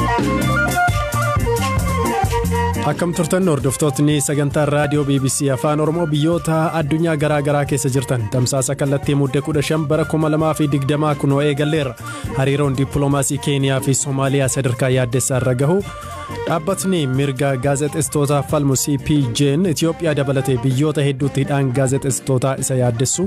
Akkam turtan hordoftootni sagantaa raadiyoo BBC Afaan Oromoo biyyoota addunyaa garaa garaa keessa jirtan tamsaasa kallattii muddee 15 bara 2020 kunoo eegalleerra hariiroon dippiloomaasii keeniyaa fi soomaaliyaa sadarkaa yaaddessaa irra gahu dhaabbatni mirga gaazexeessitootaa falmu cpj'n itiyoophiyaa dabalatee biyyoota hedduutti hidhaan gaazexeessitootaa isa yaaddessu.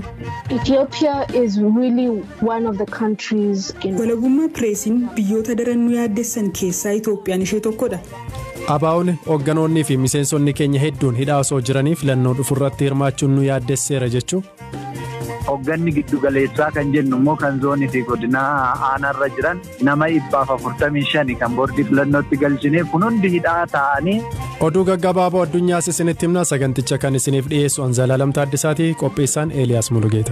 walabummaa pireesiin biyyoota daran nu yaaddessan keessaa itoophiyaan ishee tokkodha. abaa'oon hoogganoonnii fi miseensonni keenya hedduun hidhaa osoo jiranii filannoo dhufurratti hirmaachuun nu yaaddesseera jechuu. Hoogganni giddu galeessaa kan jennu immoo kan zoonii fi godinaa aanaarra jiran nama dhibbaaf afurtamii shani kan boordii filannootti galchine kun hundi hidhaa ta'anii. Oduu gaggabaaboo addunyaas isinitti himna saganticha kan isiniif dhiyeessu Anzaalaalam Taaddisaati qopheessaan Eeliyaas Mulugeeta.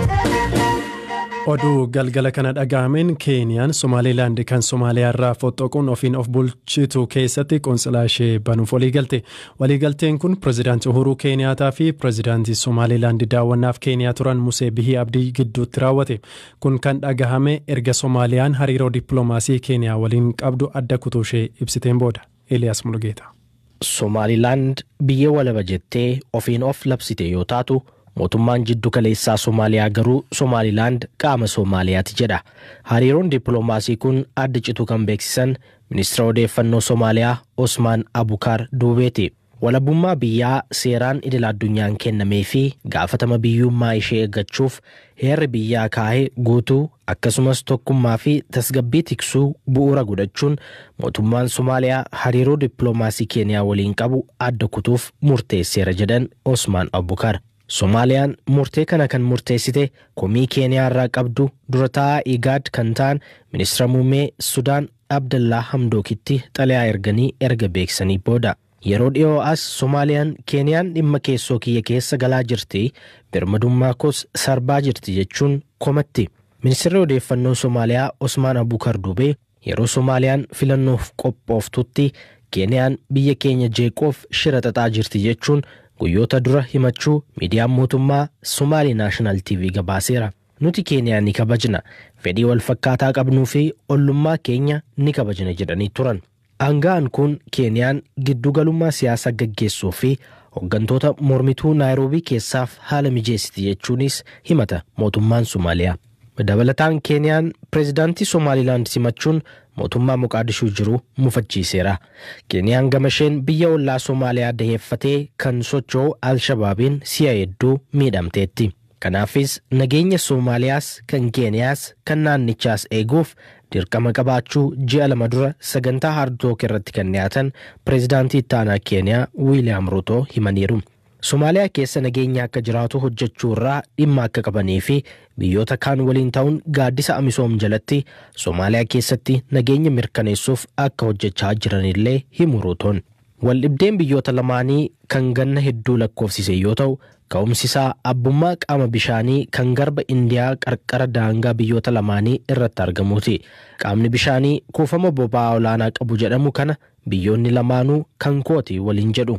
oduu galgala kana dhaga'ameen keeniyaan somaaliilaand kan somaaliyaa irraa foxxoquun ofiin of bulchitu keessatti qoonsilaa ishee banuuf waliigalte waliigalteen kun pirezidaantii uhuruu keeniyaataa fi pirezidaantii somaaliilaand daawwannaaf keeniyaa turan musee bihii abdii gidduutti raawwate kun kan dhagahame erga soomaaliyaan hariiroo dippiloomaasii keeniyaa waliin qabdu adda kutuu ishee ibsiteen booda eeliyaas mulgeeta. somaaliilaand biyya walaba jettee ofiin of labsite yoo taatu. mootummaan jiddu kaleessaa soomaaliyaa garuu soomaalilaand qaama soomaaliyaati jedha hariiroon dippiloomaasii kun adda citu kan beeksisan ministeera odeeffannoo soomaaliyaa osmaan abukaar duubeeti walabummaa biyyaa seeraan idil addunyaan kennamee fi gaafatama biyyummaa ishee eeggachuuf heerri biyyaa kaa'ee guutuu akkasumas tokkummaa fi tasgabbii tiksuu bu'uura godhachuun mootummaan soomaaliyaa hariiroo dippiloomaasii keeniyaa waliin qabu adda kutuuf murteesseera jedhan osmaan abukaar. soomaaliyaan murtee kana kan murteessite komii keeniyaa irraa qabdu dura taa'aa igaad kan ta'an ministeera muummee sudaan abdallaa hamdookitti xalayaa erganii erga beeksisanii booda yeroo dhiyoo as soomaaliyaan keeniyaan dhimma keessoo kiyya keessa galaa jirti birmadummaa koos sarbaa jirti jechuun komatti ministeerri odeeffannoo soomaaliyaa osmaan abukar dubee yeroo soomaaliyaan filannoof qophooftutti keeniyaan biyya keenya jeeqoof shira xaxaa jirti jechuun guyyoota dura himachuu miidiyaan mootummaa somaalii naashinaal tv gabaaseera nuti keeniyaa ni kabajna fedhii wal fakkaataa qabnuu fi ollummaa keenya ni kabajna jedhanii turan aanga'aan kun keeniyaan giddugalummaa siyaasaa gaggeessuu fi hooggantoota mormituu naayiroobii keessaaf haala mijeessiti jechuunis himata mootummaan somaaliyaa dabalataan keeniyaan pireezidaantii somaalilaand simachuun mootummaa moqaadishuu jiru mufachiiseera keeniyaan gama isheen biyya ollaa soomaaliyaa daheeffatee kan socho'u alshabaabiin si'a hedduu miidhamteetti kanaafis nageenya soomaaliyaas kan keeniyaas kan naannichaas eeguuf dirqama qabaachuu ji'a lama dura sagantaa haardook irratti kan dhiyaatan pireezidaantii ittaanaa keeniyaa wiiliyaam ruutoo himaniiru. Somaaliyaa keessa nageenya akka jiraatu hojjechuu irraa dhimma akka qabanii fi biyyoota kaan waliin ta'uun gaaddisa amisoom jalatti Somaaliyaa keessatti nageenya mirkaneessuuf akka hojjechaa jiranillee himu ruutoon. Waldhibdeen biyyoota lamaanii kan ganna hedduu lakkoofsise yoo ta'u ka'umsi isaa abbummaa qaama bishaanii kan garba indiyaa qarqara daangaa biyyoota lamaanii irratti argamuuti. Qaamni bishaanii kuufama boba'aa olaanaa qabu jedhamu kana biyyoonni lamaanuu kan kooti waliin jedhu.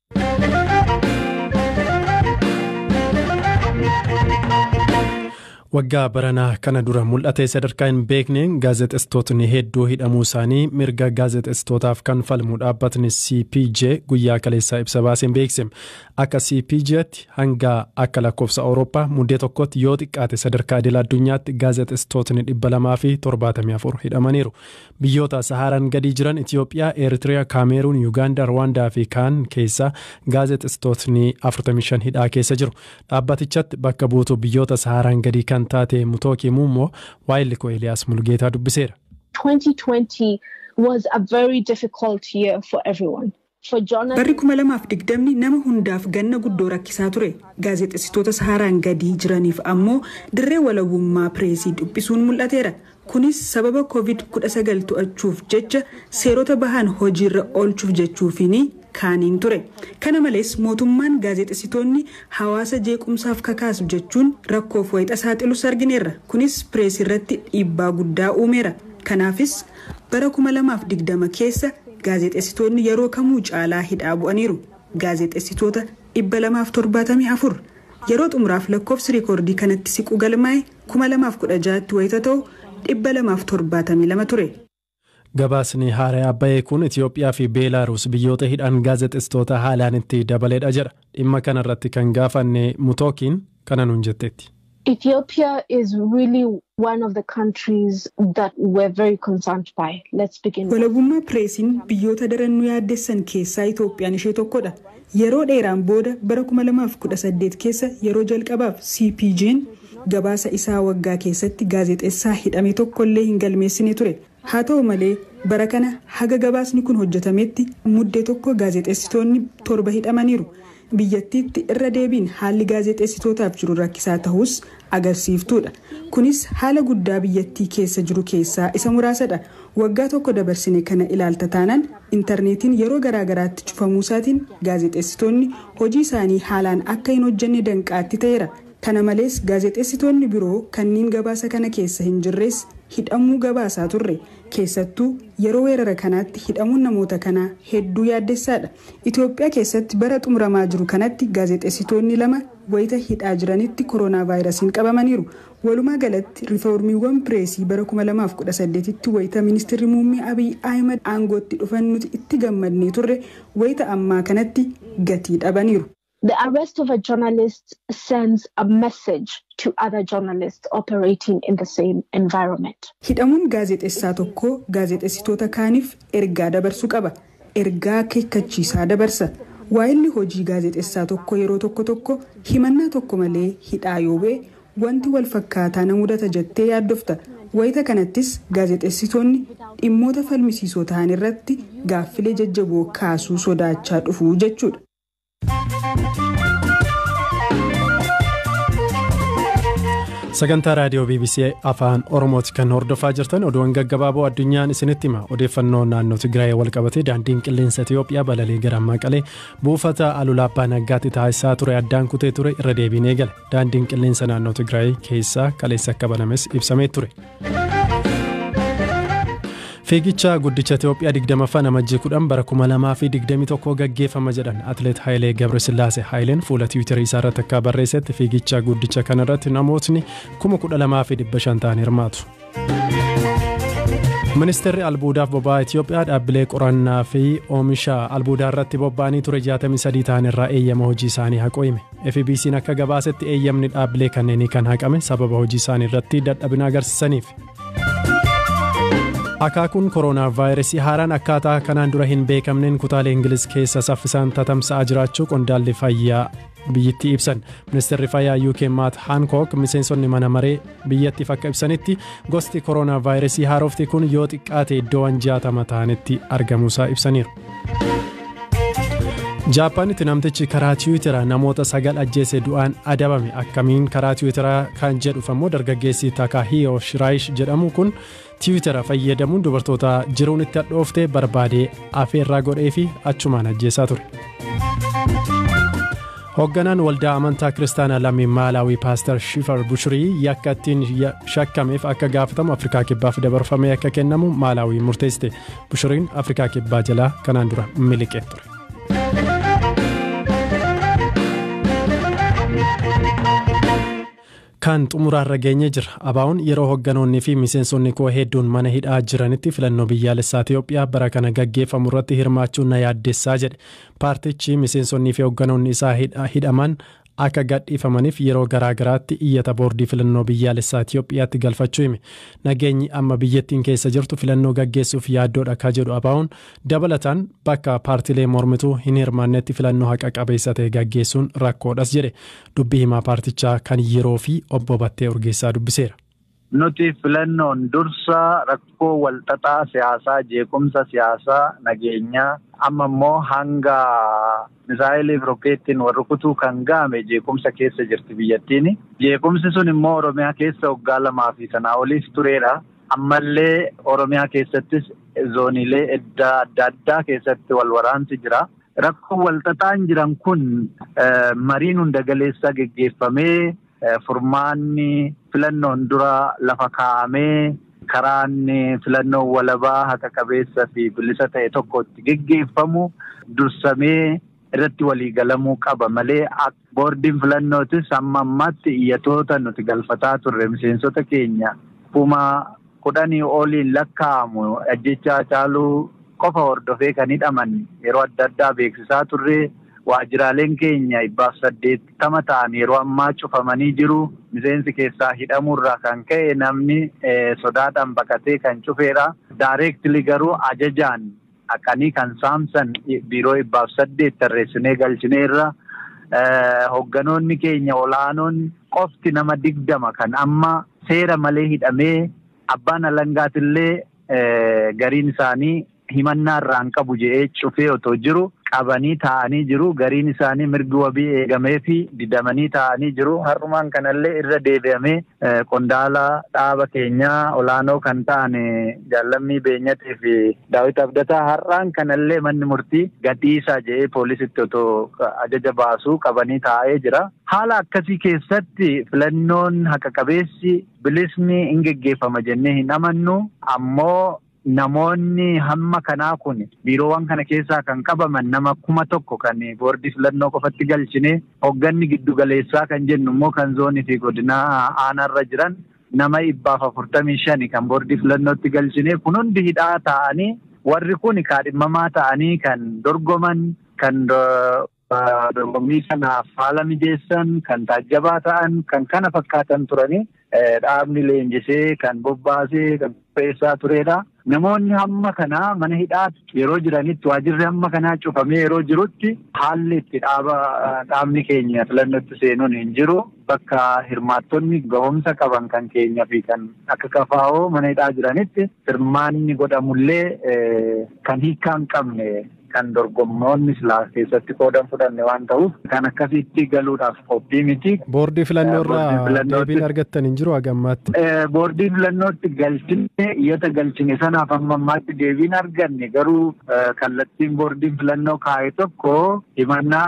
waggaa baranaa kana dura mul'ate sadarkaa hin beekneen gaazexeessitootni hedduu hidhamuu isaanii mirga gaazexeessitootaaf kan falmu dhaabbatni cpj guyyaa kaleessaa ibsa baaseen beekse akka cpjtti hanga akka lakkoofsa awurooppaa muddee tokkotti yoo xiqqaate sadarkaa idil addunyaatti gaazexeessitootni dhibba lamaa fi torbaatamii afur hidhamaniiru biyyoota sahaaraan gadii jiran itiyoophiyaa eertiriyaa kaameeruun yuugaandaa rwaandaa fi kaan keessa gaazexeessitootni 45 hidhaa keessa jiru dhaabbatichatti bakka buutuu biyyoota sahaaraan gadii kan taate mutooki muummoo waayilli koo Eeliyaas Mulgeetaa dubbiseera. 2020 was a very difficult year for everyone. Barri kuma lamaaf digdamni nama hundaaf ganna guddoo rakkisaa ture. Gaazexeessitoota sahaaraan gadii jiraniif ammoo dirree walabummaa pireesii dhiphisuun mul'ateera. Kunis sababa COVID-19 to'achuuf jecha seerota bahan hojiirra oolchuuf jechuufiini kaaniin ture. Kana malees mootummaan gaazexeessitoonni hawaasa jeequmsaaf kakaasu jechuun rakkoof wayixa saaxilus argineerra. Kunis pireesii irratti dhiibbaa guddaa uumeera. Kanaafis bara 2020 keessa gaazexeessitoonni yeroo kamuu caalaa hidhaa bu'aniiru. Gaazexeessitoota 274 yeroo xumuraaf lakkoofsi rikoordii kanatti siqu galmaa'e 2016 tti wayita ta'u 272 ture. Gabaasni haaraa bahee kun Itoophiyaa fi Beelaaruus biyyoota hidhan gaazexeessitoota haalaan itti dabaleedha jedha. Dhimma kanarratti kan gaafanne Mutookiin kana nuun jetteetti. Ethiopia is really one of the countries that we're very concerned by. Let's begin. with- Walabummaa pireesiin biyyoota darannuu yaaddessan keessaa Itoophiyaan ishee tokkodha. Yeroo dheeraan booda bara 2018 keessa yeroo jalqabaaf CPJ'n gabaasa isaa waggaa keessatti gaazexeessaa hidhame tokkollee hin galmeessine ture. Haa ta'u malee bara kana haga gabaasni kun hojjetametti muddee tokko gaazexeessitoonni torba hidhamaniiru. biyyattiitti irra deebiin haalli gaazexeessitootaaf jiru rakkisaa ta'us agarsiiftuudha kunis haala guddaa biyyattii keessa jiru keessaa isa muraasadha waggaa tokko dabarsine kana ilaalta taanaan intarneetiin yeroo garaagaraatti cufamuu isaatiin gaazexeessitoonni hojii isaanii haalaan akka hin hojjenne danqaatti ta'eera kana malees gaazexeessitoonni biroo kanneen gabaasa kana keessa hin jirres hidhamuu gabaasaa turre keessattuu yeroo weerara kanaatti hidhamuun namoota kanaa hedduu yaaddessaadha itoophiyaa keessatti bara xumuramaa jiru kanatti gaazexeessitoonni lama wayita hidhaa jiranitti kooroonaa vaayirasiin qabamaniiru walumaa galatti riiformiiwwan pireesii bara 2018tti wayita ministeerri muummee abiy ahimad aangootti dhufan nuti itti gammadnee turre wayita ammaa kanatti gatii dhabaniiru. The arrest of a journalist sends a message to other journalists operating in the same environment. Hidhamuun gaazexeessaa tokkoo gaazexeessitoota kaaniif ergaa dabarsuu qaba. Ergaa akeekkachiisaa dabarsa. Waa'illi hojii gaazexeessaa tokko yeroo tokko tokko himannaa tokko malee hidhaa yoo ba'e wanti wal fakkaataa na mudata jettee yaaddofta. Wayita kanattis gaazexeessitoonni dhimmoota falmisiisoo ta'an irratti gaaffilee jajjaboo kaasuu sodaachaa dhufu jechuudha. sagantaa raadiyoo bbc afaan oromooti kan hordofaa jirtan oduuwwan gaggabaaboo addunyaan isinitti hima odeeffannoo naannoo tigraay walqabatee daandiin qilleensa itiyoophiyaa balalii gara maqalee buufata alulaabbaa naggaatti taasisaa ture addaan kutee ture irra deebiinee gale daandiin qilleensa naannoo tigraay keessaa kaleessa akka banames ibsamee ture. fiigicha guddicha itiyoophiyaa 20ffaa amajjii 10 bara 2021 gaggeeffama jedhan atleet haayilee gabresillaase haayileen fuula tiwiitarii isaa irratti akka barreessetti fiigicha guddicha kanarratti namootni 12,500 ta'an hirmaatu. ministeerri albuudaaf boba'aa itiyoophiyaa dhaabbilee qorannaa fi oomisha albuudaa irratti bobba'anii ture 63 ta'an irraa eeyyama hojii isaanii haquu hime fbc'n akka gabaasetti eeyyamni dhaabbilee kanneenii kan haqame sababa hojii isaanii irratti dadhabina agarsiisaniif. akaakuun kooroonaa vaayirasii haaraan akkaataa kanaan dura hin beekamneen kutaalee ingiliz keessa saffisaan tatamsa'aa jiraachuu qondaalli fayyaa biyyattii ibsan ministeerri fayyaa uk maat haankook miseensonni mana maree biyyattiif akka ibsanitti gosti kooroonaa vaayirasii haarofti kun yoo xiqqaate iddoowwan jaatama ta'anitti argamuusaa ibsaniiru. jaapaanitti namtichi karaa tiwiiteraa namoota sagal ajjeese du'aan adabame akkamiin karaa tiwiiteraa kan jedhuuf ammoo dargaggeessi taakaahiyo shiraayish jedhamu kun tiwiitera fayyadamuun dubartoota jiruun itti hadhooftee barbaadee afeerraa godhee fi achumaan ajjeesaa ture. hoogganaan waldaa amantaa kiristaanaa lammii maalaawii paaster shifar bushirii yakka ittiin shakkameef akka gaafatamu afrikaa kibbaaf dabarfamee akka kennamu maalaawii murteessite bushiriin afrikaa kibbaa jalaa kanaan dura miliqee ture. kan xumuraarra geenye jira abaa'uun yeroo hoogganoonnii fi miseensonni koo hedduun mana hidhaa jiranitti filannoo biyyaalessaa itiyoophiyaa bara kana gaggeeffamu irratti hirmaachuun na yaaddessaa jedhe paartichi miseensonnii fi hoogganoonni isaa hidhaman akka gadhiifamaniif yeroo garaagaraatti iyyata boordii filannoo biyyaalessaa itiyoophiyaatti galfachuu hime nageenyi amma biyyattiin keessa jirtu filannoo gaggeessuuf yaaddoodha ka jedhu abaa'uun dabalataan bakka paartilee mormituu hin hirmaannetti filannoo haqa qabeessa ta'e gaggeessuun rakkoodhas jedhe dubbii himaa paartichaa kan yeroo fi obbo Battee Urgeessaa dubbiseera. Nuti filannoon dursa rakkoo walxaxaa siyaasaa jeequmsa siyaasaa nageenyaa amma immoo hanga misaayiliif rokkeettiin warri kutuu kan ga'ame jeequmsa keessa jirti biyyattiin. Jeequmsi sun immoo Oromiyaa keessa waggaa lamaa fi sanaa oliif tureedha. Ammallee Oromiyaa keessattis zooniilee adda addaa keessatti wal waraansi jira. Rakkoo walxaxaan jiran kun mariin hunda galeessaa geggeeffamee furmaanni filannoon dura lafa kaa'amee karaan filannoo walabaa haqa qabeessa fi bilisa ta'e tokko itti geggeeffamu dursamee irratti waliigalamuu qaba malee boordiin filannootis amma ammaatti iyyatoota nuti galfataa turre miseensota keenya kuma kudhanii oliin lakkaa'amu ajjechaa caaluu qofa hordofee kan hidhaman yeroo adda addaa beeksisaa turre waajjiraaleen keenya dhibbaaf saddeettama ta'an yeroo ammaa cufamanii jiru. Miseensi keessaa hidhamuurraa kan ka'e namni sodaadhaan baqatee kan cufeedha. Daareektilii garuu ajajaan haqanii kan saamsan biiroo dhibbaaf saddeet tarreessinee galchineerra. Hogganoonni keenya olaanoon qofti nama digdama kan amma seera malee hidhamee abbaan alangaatillee gariin isaanii himannaa irraan qabu jedhee cufee otoo jiru qabanii taa'anii jiru gariin isaanii mirgi wabii eegamee fi didamanii taa'anii jiru har'umaan kanallee irra deebi'amee qondaala dhaaba keenyaa olaanoo kan ta'an jaallammii beenyatii fi daawit abdataa har'aan kanallee manni murtii gadhiisaa jedhee poolisitti otoo ajaja baasuu qabanii taa'ee jira. Haala akkasii keessatti filannoon haqa qabeessi bilisni hin geggeeffama jennee hin amannu ammoo Namoonni hamma kanaa kun biiroowwan kana keessaa kan qabaman nama kuma tokko kan boordii filannoo qofatti galchine hogganni giddu galeessaa kan jennu immoo kan zoonii fi godinaa aanaarra jiran nama dhibbaaf afurtamii shani kan boordii filannootti galchine kun hundi hidhaa ta'anii warri kun kaadhimamaa ta'anii kan dorgoman kan dorgommii kanaaf haala mijeessan kan taajjabaa ta'an kan kana fakkaatan turanii dhaabni leenjisee kan bobbaasee kan qopheessaa turedha. Namoonni hamma kanaa mana hidhaatti yeroo jiranitti waajirri hamma kanaa cufamee yeroo jirutti haalli itti dhaaba dhaabni keenya filannootti seenuun hin jiru. Bakka hirmaattonni gahumsa qaban kan keenya fi kan akka kafaa'oo mana hidhaa jiranitti hirmaanni godhamullee kan hiikaa hin qabne kan dorgommoonni silaa keessatti qoodan fudhanne waan ta'uuf kan akkasitti galuudhaaf qophii miti. Boordii filannoo irraa deebiin argattan hin jiru hagammaatti. Boordii filannootti galchine iyyata galchine sanaaf amma ammaatti deebiin arganne garuu kallattiin boordiin filannoo kaa'e tokko himannaa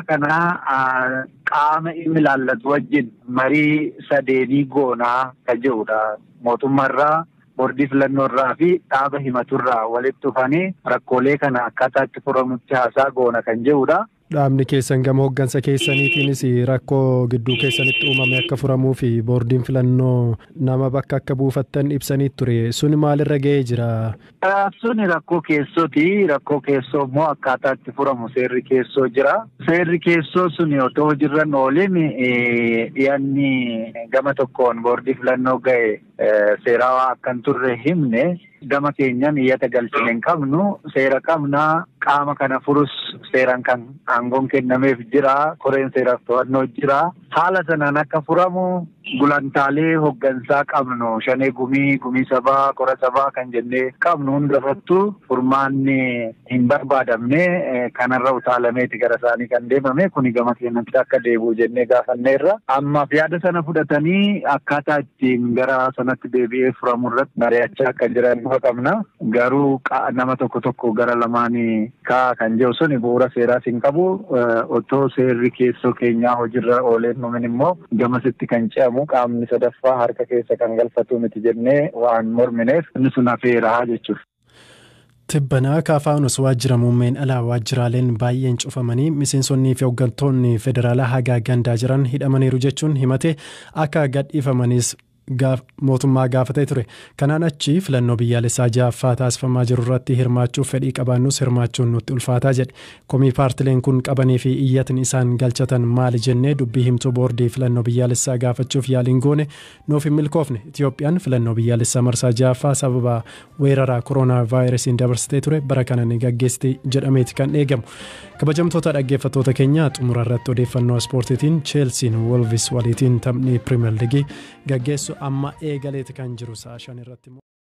kanaa qaama inni ilaallatu wajjin marii sadeenii goonaa kan jedhudha mootummaarraa. boordii filannoo irraa fi dhaaba himaturraa walitti dhufanii rakkoolee kana akkaataa itti furamutti haasaa goona kan jedhudha. Dhaabni keessan gama hooggansa keessaniitiinis rakkoo gidduu keessanitti uumame akka furamuu fi boordiin filannoo nama bakka akka buufattan ibsanii ture suni maalirra ga'ee jira? Suni rakkoo keessooti. Rakkoo keessoo immoo akkaataa itti furamu seerri keessoo jira. Seerri keessoo suni otoo hojiirran oolin dhiyaanni gama tokkoon boordii filannoo ga'e seerawaa akka hin turre himne gama keenyan iyyata galchine hin qabnu seera qabnaa qaama kana furus seeran kan aangoon kennameef jira koreen seeraaf to'annoo jira haala sanaan akka furamu gulantaalee hoggansaa qabnu shanee gumii gumii sabaa qora sabaa kan jennee qabnu hundarrattu furmaanni hin barbaadamne kanarra utaalameeti gara isaanii kan deemame kuni gama keenyatti akka deebi'u jennee gaafanneerra ammaaf yaada sana fudhatanii akkaataa ittiin gara sanatti deebi'ee furamu irratti mari'achaa akka jiran dhufa qabna garuu nama tokko tokko gara lamaanii kaa kan jiru suni bu'uura seeraas hin qabu otoo seerri keessoo keenyaa hojiirra ooleen numin immoo gamasitti kan ce'amu qaamni sadaffaa harka keessa kan galfatu miti jennee waan mormineef inni sun hafeeraa jechuudha. Tibbanaa kaafaanus waajjira muummeen alaa waajjiraaleen baay'een cufamanii miseensonnii fi hooggantoonni federaalaa hagaa gandaa jiran hidhamaniiru jechuun himate akka gadhiifamanis mootummaa gaafatee ture kanaan achi filannoo biyyaalessaa ja'affaa taasifamaa jiru irratti hirmaachuuf fedhii qabaannus hirmaachuun nutti ulfaataa jedhe komii paartileen kun qabanii fi iyyatni isaan galchatan maali jennee dubbii himtuu boordii filannoo biyyaalessaa gaafachuuf yaaliin goone nuuf hin milkoofne itiyoophiyaan filannoo biyyaalessaa marsaa ja'affaa sababa weeraraa kooroonaa vaayirasiin dabarsitee ture bara kana ni gaggeessiti jedhameeti kan eegamu kabajamtoota dhaggeeffattoota keenyaa xumura irratti odeeffannoo ispoortiitiin cheelsiin wolvis waliitiin taphni pirimeer liigii gaggeessu amma eegaleeti kan jiru sa'a shan irratti